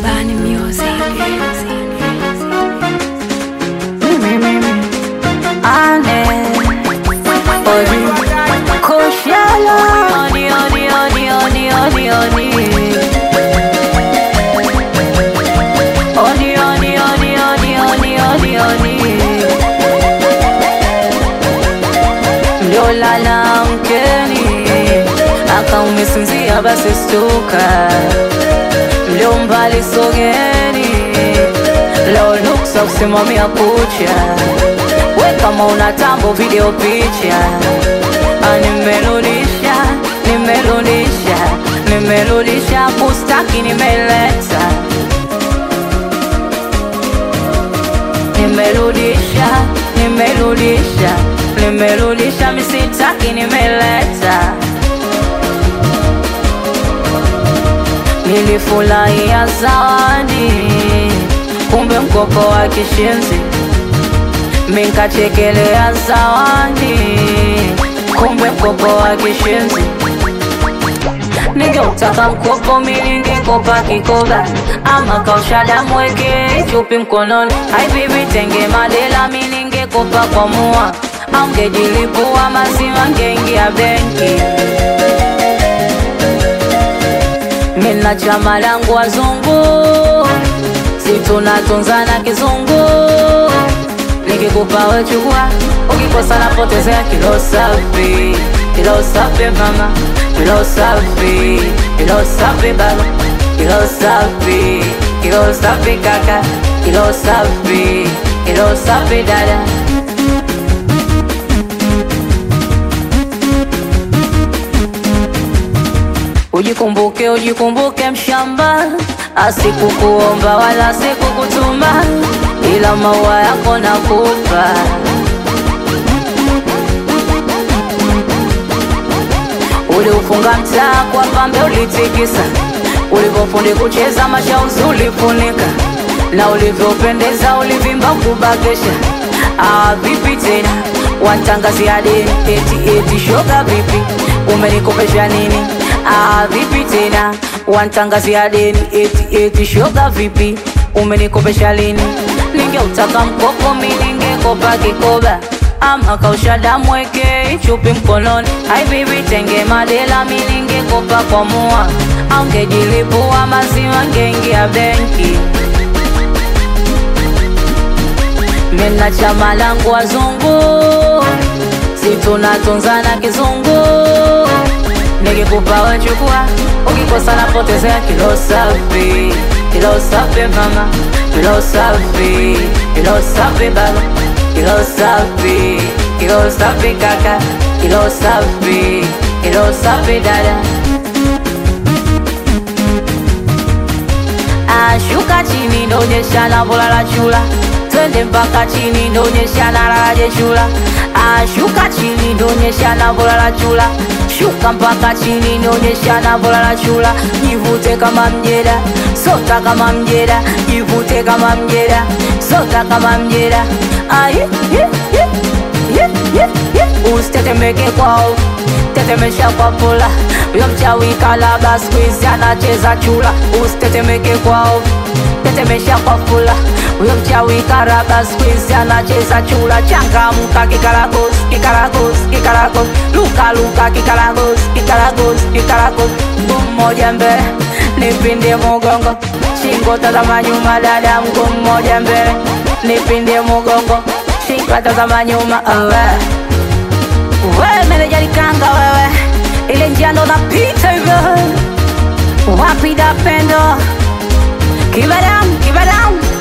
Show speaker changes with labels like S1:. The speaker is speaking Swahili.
S1: Bani Music.
S2: Ane Odi Koshala Odi odi odi odi odi odi Odi odi odi odi odi odi odi Mliolala mkeni akaumesinzia basi stuka mlio mbali sogeni leo nuksa kusimamia kucha we kama una tambo video picha Ah, nimerudisha nimerudisha nimerudisha kustaki nimeleta nimerudisha nimerudisha nimerudisha misitaki nimeleta nilifurahia zawadi kumbe mkopo wa kishenzi minkachekelea zawadi kumbe mkopo wa kishenzi ningeutaka mkopo miningekopa kikoba ama kaushada mweke chupi mkononi aibibi tenge madela miningekopa kwa mua aungejilipua maziwa ngeingia benki mina chama langu wazungu situnatunzana kizungu nikikupa wechukua ukikosa napotezea kilo safi kilo safi mama kilo safi kilo safi baba kilo safi kilo safi kaka kilo safi kilo safi dada Ujikumbuke, ujikumbuke mshamba, asikukuomba wala sikukutuma, ila maua yako nakupa. Uliufunga mtaa kwa pambe, ulitikisa ulivyofundi kucheza mashauzi ulifunika, na ulivyopendeza ulivimba kubakesha. Ah, vipi tena wantangazia deni eti eti shoga, vipi umenikopesha nini? Ah, vipi tena wantangazia deni eti eti shoga, vipi umenikopesha lini? Ningeutaka mkopo mi ningekopa kikoba ama kausha damu weke chupi mkononi. Hai bibi tenge madela mi ningekopa kwa mua, aungejilipua maziwa ngeingia benki. Mina chama langu wazungu, si tunatunzana kizungu. Nikikupa wechukua, ukikosa napotezea kilo safi, kilo safi mama, kilo safi, kilo safi baba, kilo safi, kilo safi kaka, kilo safi, kilo safi dada. Ashuka chini ndonyesha na bola la chula twende mpaka chini ndonyesha na lalaje chula Ashuka chini ndonyesha na bola la chula shuka mpaka chini ndonyesha na bola la chula jivute kama mjeda sota kama mjeda jivute kama mjeda sota kama mjeda Aye, ye, ye, ye, ye, ye. usitetemeke kwao tetemesha kwa pola huyo mchawi kalaba squeeze anacheza chula usitetemeke kwao tetemesha kwa fula huyo mchawi karaba squeeze anacheza chula changamka kikaragos kikaragos kikaragos luka luka kikaragos kikaragos kikaragos mguu mmoja mbele nipinde mugongo shingo tazama nyuma dada mguu mmoja mbele nipinde mugongo shingo tazama nyuma awe wewe meneja likanga wewe ile njia ndo napita hivyo wapi da pendo kibadam kibadam